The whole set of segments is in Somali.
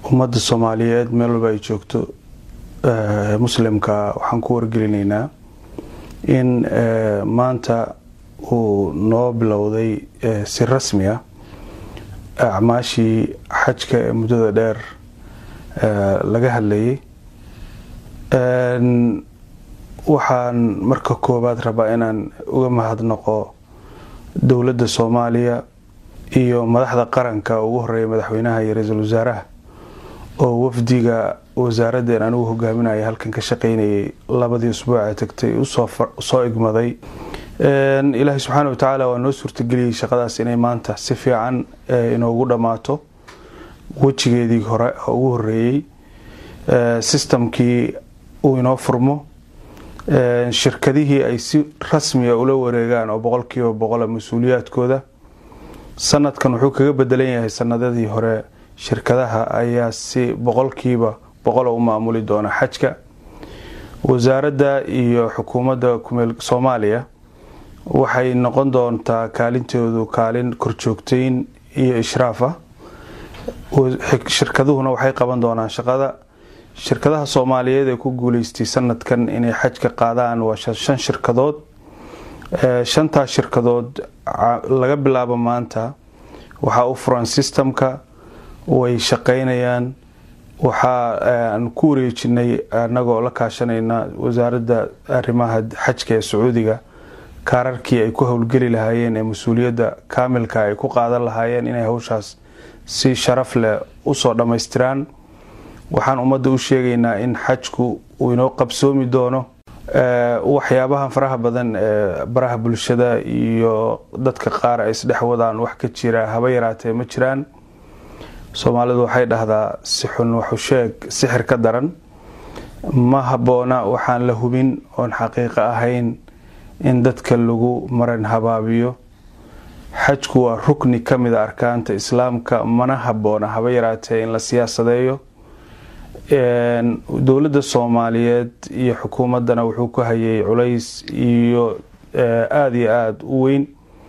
ummadda soomaaliyeed meel walba ay joogto muslimka waxaan ku wargelinaynaa in maanta uu noo bilowday si rasmi ah acmaashii xajka ee muddada dheer laga hadlayay waxaan marka koowaad rabaa inaan uga mahadnaqo dowladda soomaaliya iyo madaxda qaranka ugu horeeya madaxweynaha iyo ra-iisul wasaaraha oo wafdiga wasaaradeen anigu hogaaminaya halkan ka shaqeynayay labadii usbuuca tagtay usoo igmaday ilaahay subxaana watacaala waa noo suurtageliyey shaqadaas inay maanta si fiican inoogu dhammaato wejigeedii hore ugu horeeyey sistamkii uu inoo furmo shirkadihii ay si rasmiya ula wareegaan oo boqolkiiba boqola mas-uuliyaadkooda sanadkan wuxuu kaga bedelan yahay sanadadii hore shirkadaha ayaa si boqolkiiba boqola u maamuli doona xajka wasaaradda iyo xukuumadda kumeel soomaaliya waxay noqon doontaa kaalintoodu kaalin korjoogteyn iyo ishraaf ah shirkaduhuna waxay qaban doonaan shaqada shirkadaha soomaaliyeed ee ku guuleystay sanadkan inay xajka qaadaan waa shan shirkadood shantaas shirkadood laga bilaabo maanta waxaa u furan sistamka way shaqeynayaan waxaa aan ku wareejinay anagoo la kaashanayna wasaaradda arrimaha xajka ee sacuudiga kaararkii ay ku howlgeli lahaayeen ee mas-uuliyadda kaamilka ay ku qaadan lahaayeen inay hawshaas si sharaf leh usoo dhammaystiraan waxaan ummadda u sheegaynaa in xajku uu inoo qabsoomi doono waxyaabahan faraha badan ee baraha bulshada iyo dadka qaar ay isdhex wadaan wax ka jira haba yaraatee ma jiraan soomaalidu waxay dhahdaa si xun waxu sheeg sixir ka daran ma habboona waxaan la hubin oon xaqiiqo ahayn in dadka lagu maran habaabiyo xajku waa rukni ka mida arkaanta islaamka mana habboona haba yaraatee in la siyaasadeeyo dowladda soomaaliyeed iyo xukuumaddana wuxuu ku hayay culays iyo aada iyo aada u weyn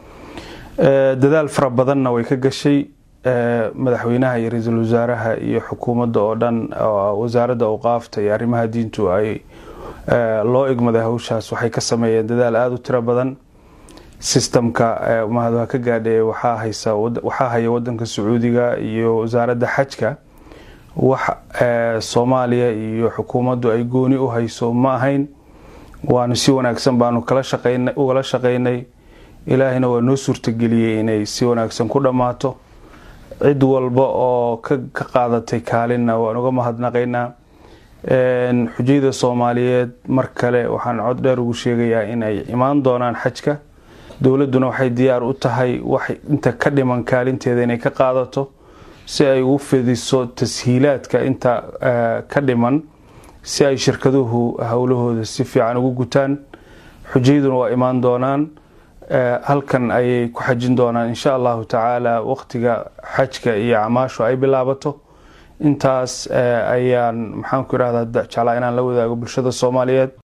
dadaal fara badanna way ka gashay madaxweynaha iyo ra-iisul wasaaraha iyo xukuumadda oo dhan wasaaradda awqaafta iyo arrimaha diintu ay loo igmaday hawshaas waxay ka sameeyeen dadaal aada u tiro badan sistamka mahadha ka gaadhee waxaa haya wadanka sacuudiga iyo wasaaradda xajka wax soomaaliya iyo xukuumaddu ay gooni u hayso ma ahayn waanu si wanaagsan baanu ugala shaqaynay ilaahayna waa noo suurtageliyey inay si wanaagsan ku dhammaato cid walba oo ka qaadatay kaalinna waan uga mahadnaqaynaa xujayda soomaaliyeed mar kale waxaan cod dheer ugu sheegayaa inay imaan doonaan xajka dowladduna waxay diyaar u tahay wax inta ka dhiman kaalinteeda inay ka qaadato si ay ugu fidiso tashiilaadka inta ka dhiman si ay shirkaduhu howlahooda si fiican ugu gutaan xujayduna waa imaan doonaan halkan ayay ku xajin doonaan insha allahu tacaala waqtiga xajka iyo acmaashu ay bilaabato intaas ayaan maxaanku irahdaa jeclaa inaan la wadaago bulshada soomaaliyeed